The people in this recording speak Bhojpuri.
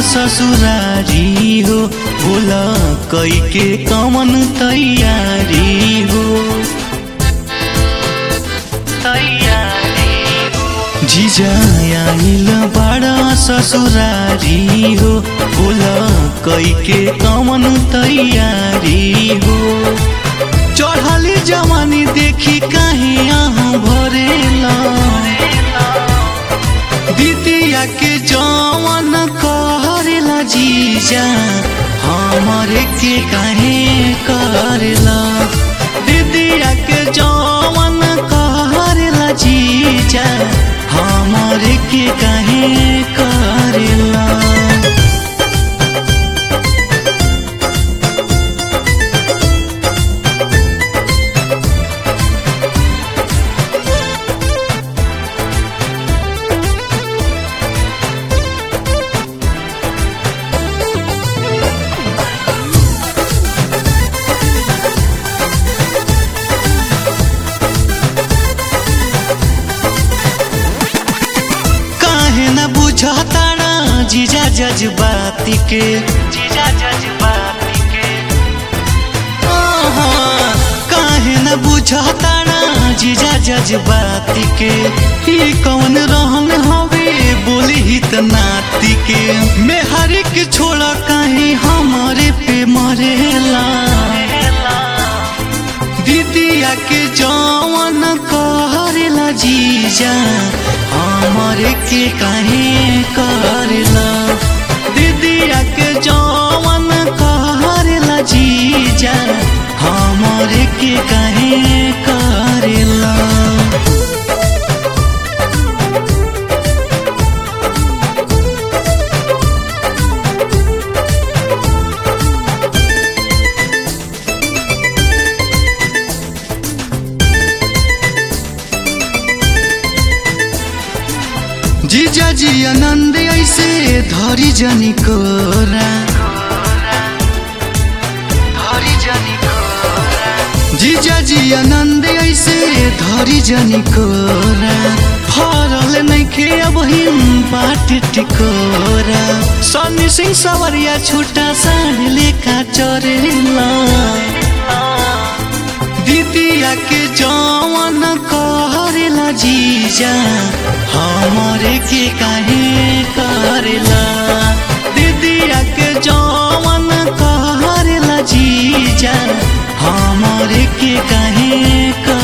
ससुरारी हो बोला कई के कमन तैयारी हो जीजा आइल बड़ा ससुरारी हो बोला कई के कमन तैयारी हो चढ़ली जवानी देखी कहीं यहाँ भरेला दीदिया के जवन करेला जीजा हमारे के काहे करेला दीदिया के जवन करेला जीजा हमारे के काहे करेला काहे न बुझताना जीजा जज्बाती के जीजा जज्बाती के आहा, काहे न बुझताना जीजा जज्बाती के ई कौन रहन हवे बोली ही त नाती के मेहरी के छोड़ा काहे हमारे पे मरेला दीदिया के जवन करेला जीजा हमारे के काहे करेला दीदिया के जवन करेला जीजा हमारे के काहे करेला जीजा जी आनंद ऐसे धरी जनी कोरा जीजा जी आनंद ऐसे धरी जनी कोरा फरल नइखे अब हिम बाट टिकोरा सनी सिंह सवरिया छुटा साड़ी लेखा चरेला दीदिया के जवन करेला जीजा हमारे के काहे करेला दीदिया के जवन करेला जीजा हमारे के काहे कर